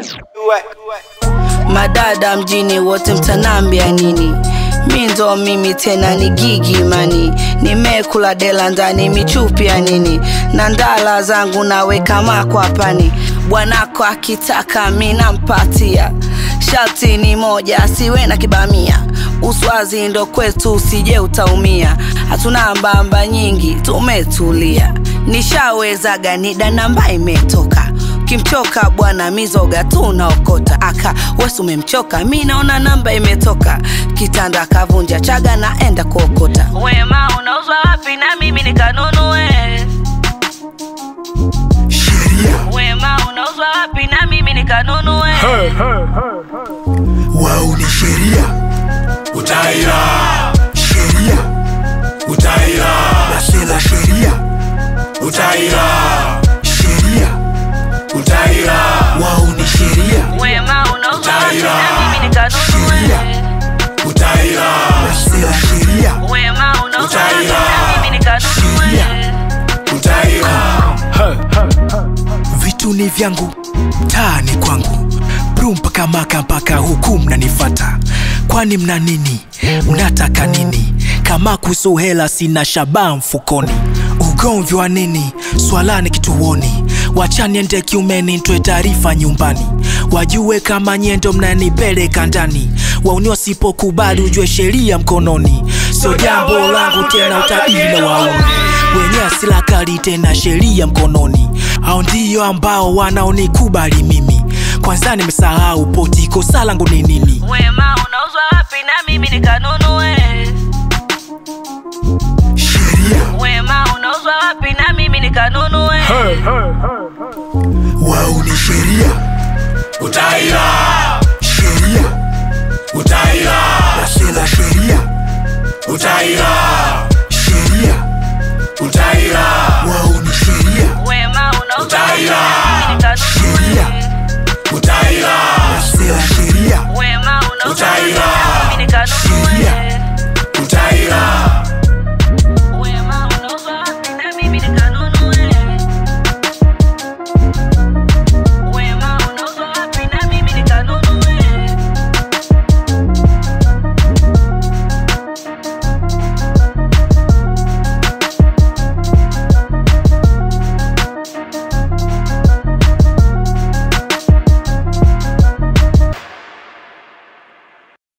madada mjini wote mtanambia nini mi ndo mimi tena ni gigi mani nimekula dela ndani michupi ya nini na ndala zangu naweka makwapani bwanako akitaka mi nampatia sharti ni moja asiwe na kibamia uswazi ndo kwetu usije utaumia hatuna mbamba nyingi tumetulia nishawezaga nida namba imetoka kimchoka bwana mizoga tu unaokota aka wesi umemchoka mi naona namba imetoka kitanda akavunja chaga naenda kuokota wema unauzwa wapi na mimi nikanunue sheria wema unauzwa wapi na mimi nikanunue wao ni sheria utaira sheria utaira nasela sheria utaira sheria utaira wao ni sheria wema unauzwa wapi Utaira. na mimi nikanunue utaira nasela sheria wema unauzwa wapi Utaira. na mimi nikanunue Sheria. utaira vitu ni vyangu taa ni kwangu bru mpaka maka mpaka huku mnanifata kwani mna nini mnataka nini kama kuhusu hela sina shabaa mfukoni ugomvi wa nini swalani kituoni wachaniende kiumeni ntoe taarifa nyumbani wajue kama nyendo mnanipeleka ndani wauni wasipokubali ujue sheria mkononi sio jambo langu tena utabiri na wauni wenye asila kali tena sheria mkononi hao ndio ambao wanaonikubali mimi kwanza nimesahau poti kosa langu ni nini wema unauzwa wapi na mimi nikanunue sheria wema unauzwa wapi na mimi nikanunue wao ni sheria utaira sheria utaira nasela sheria utaira sheria utaira wao ni sheria wema unauzwa wapi Utaira. na mimi nikanunue sheria utaira nasela sheria wema unauzwa wapi Utaira.